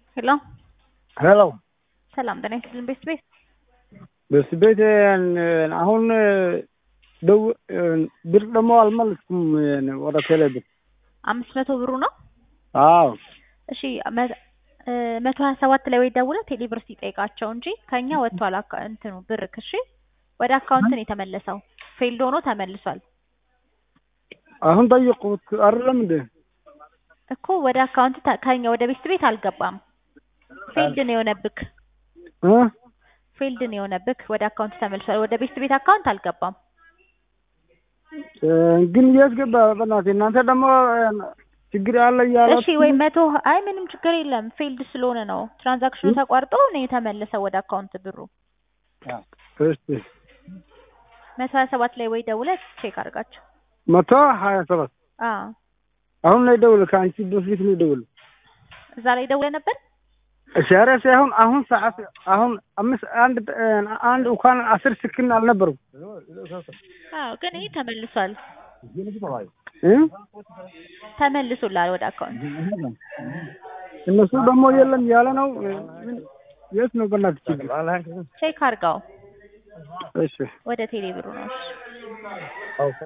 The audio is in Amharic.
ሄሎ ሄሎ ሰላም ጤና ይስጥልን ቤት ቤት በስ ቤት አሁን ደው ብር ደግሞ አልመለስኩም ወደ ቴሌ ብር። አምስት መቶ ብሩ ነው። አዎ እሺ መ- እ መቶ ሀያ ሰባት ላይ ወይ ደውለህ ቴሌ ብር ሲጠይቃቸው እንጂ ከኛ ወጥቷል አካ- እንትኑ ብርክ። እሺ ወደ አካውንት ነው የተመለሰው። ፌልድ ሆኖ ተመልሷል አሁን ጠየቁት አይደለም እንዴ? እኮ ወደ አካውንት ተ- ከኛ ወደ ቤት ቤት አልገባም። ፌልድ ነው የሆነብክ። እ? ፌልድ ነው የሆነብክ። ወደ አካውንት ተመልሷል። ወደ ቤት ቤት አካውንት አልገባም። እ፣ ግን የት ገባ? በእናትህ እናንተ ደግሞ ችግር አለ እያለ እሺ ወይ መቶ አይ ምንም ችግር የለም። ፌልድ ስለሆነ ነው ትራንዛክሽኑ ተቋርጦ ነው የተመለሰው ወደ አካውንት ብሩ። እሺ መቶ ሀያ ሰባት ላይ ወይ ደውለህ ቼክ አድርጋቸው። መቶ ሀያ ሰባት አዎ አሁን ላይ ደውል። ከአንቺ በፊት ነው ደውል። እዛ ላይ ደውለህ ነበር። ሻሪያ ሳይሆን አሁን ሰዓት አሁን አምስት አንድ አንድ እንኳን አስር ስክን አልነበሩም አዎ ግን ይሄ ተመልሷል እ? ተመልሶላል ወደ አካውንት። እነሱ ደግሞ የለም ያለ ነው። የት ነው በእናትህ ችግር? ቼክ አድርጋው እሺ ወደ ቴሌ ብሩ ነው። እሺ